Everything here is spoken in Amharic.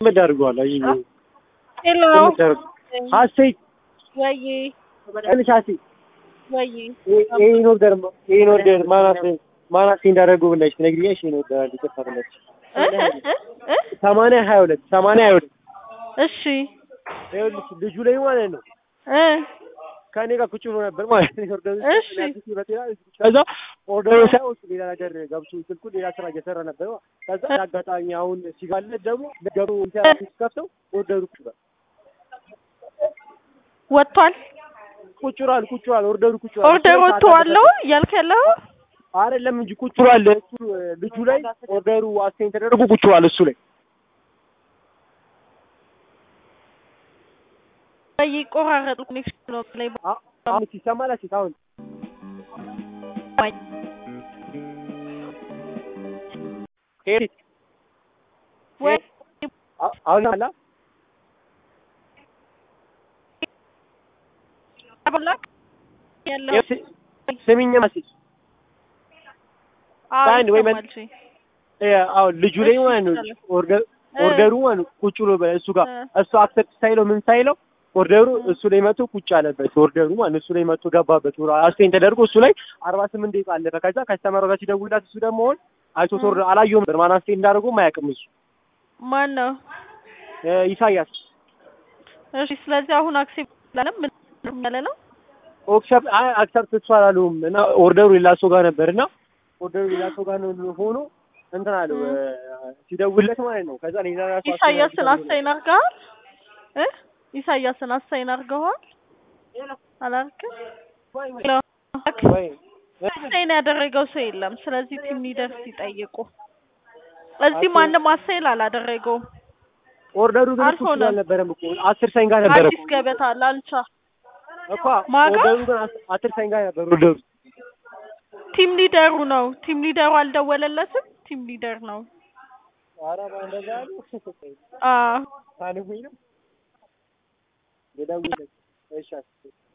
ምን አድርገዋል? አይ ሄሎ ሀሴት ወይ ትንሽ ሀሴት ወይ ይሄን ኦርደር ይሄን ኦርደር ማናት ማናት እንዳደረጉ ብለሽ ትነግሪኛለሽ? ይሄን ኦርደር አንድ ይቅርታ ብለሽ እ እ እ ሰማንያ ሀያ ሁለት ሰማንያ ሀያ ሁለት እሺ ይኸውልሽ ልጁ ላይ ማለት ነው እ ከእኔ ጋር ቁጭ ብሎ ነበር ማለት ነው። ኦርደሩ እሺ። ከዛ ኦርደሩ ሳይሆን እሱ ሌላ ነገር ገብቶ ስልኩ ሌላ ስራ እየሰራ ነበር። ከዛ አጋጣሚ አሁን ሲጋለት ደግሞ ነገሩ ሲከፍተው ኦርደሩ ቁጭ ብሏል ወጥቷል። ቁጭ ብሏል ቁጭ ብሏል ኦርደሩ ቁጭ ብሏል። ኦርደር ወጥቷለው እያልክ ያለው አይደለም እንጂ ቁጭ ብሏል እሱ ልጁ ላይ ኦርደሩ አስቴን ተደርጎ ቁጭ ብሏል እሱ ላይ ወይ ቆራረጥ ኮኔክሽን ነው ላይ አ- አሁን ሲሰማላ ሲት አሁን ሄድ ወይ አ- አሁን አላ አብላክ ያለው ይኸው ስ- ስሚኝ መሲ አዎ በአንድ ወይ መ- ይሰማል። እሺ እ አሁን ልጁ ላይ እሺ፣ ማለት ነው ይቻላል። ኦርደር እ ኦርደሩ ማለት ነው ቁጭ ብሎ በእሱ ጋር እ እሱ አክሰፕት ሳይለው ምን ሳይለው ኦርደሩ እ እሱ ላይ መቶ ቁጭ አለበት። ኦርደሩ ማለት ነው እሱ ላይ መቶ ገባበት። አስቴን ተደርጎ እሱ ላይ አርባ ስምንት ደቂቃ አለፈ። ከዛ ከስተመሯ ጋር ሲደውልላት እሱ ደግሞ አሁን አይቶት እ ኦርደር አላየውም ነበር ማን አስቴን እንዳደረገውም አያውቅም እሱ ማን ነው? እ ኢሳያስ እሺ ስለዚህ አሁን አክሴፕት ላለም ምን ያለ ነው? ኦክሰፕት አይ አክሰፕት እሱ አላሉም እና ኦርደሩ ሌላ ሰው ጋር ነበር እና ኦርደሩ ሌላ ሰው ጋር ነው ሆኖ እንትን አለው እ እ ሲደውልለት ማለት ነው። ከዛ ሌላ ራሱ ኢሳያስን አሳይን አድርገሃል እ ኢሳያስን አሳይን አድርገዋል አላልክም? ሄሎ ወይ አሳይን ያደረገው ሰው የለም። ስለዚህ ቲም ሊደር ሲጠይቁ እዚህ አሳይን ማንም አሳይን አላደረገውም። ኦርደሩ ግን እሱ አልሆነም። አልነበረም እኮ አስር ሰኝ ጋር ነበረ አዲስ ገበታ ላልቻ እኮ ማጋ ኦርደሩ ግን አስ- አስር ሰኝ ጋር ነበር ኦርደሩ ቲም ሊደሩ ነው። ቲም ሊደሩ አልደወለለትም። ቲም ሊደር ነው። ኧረ እንደዛ ያሉ አዎ ታንጉኝ ነው የደውለት እሺ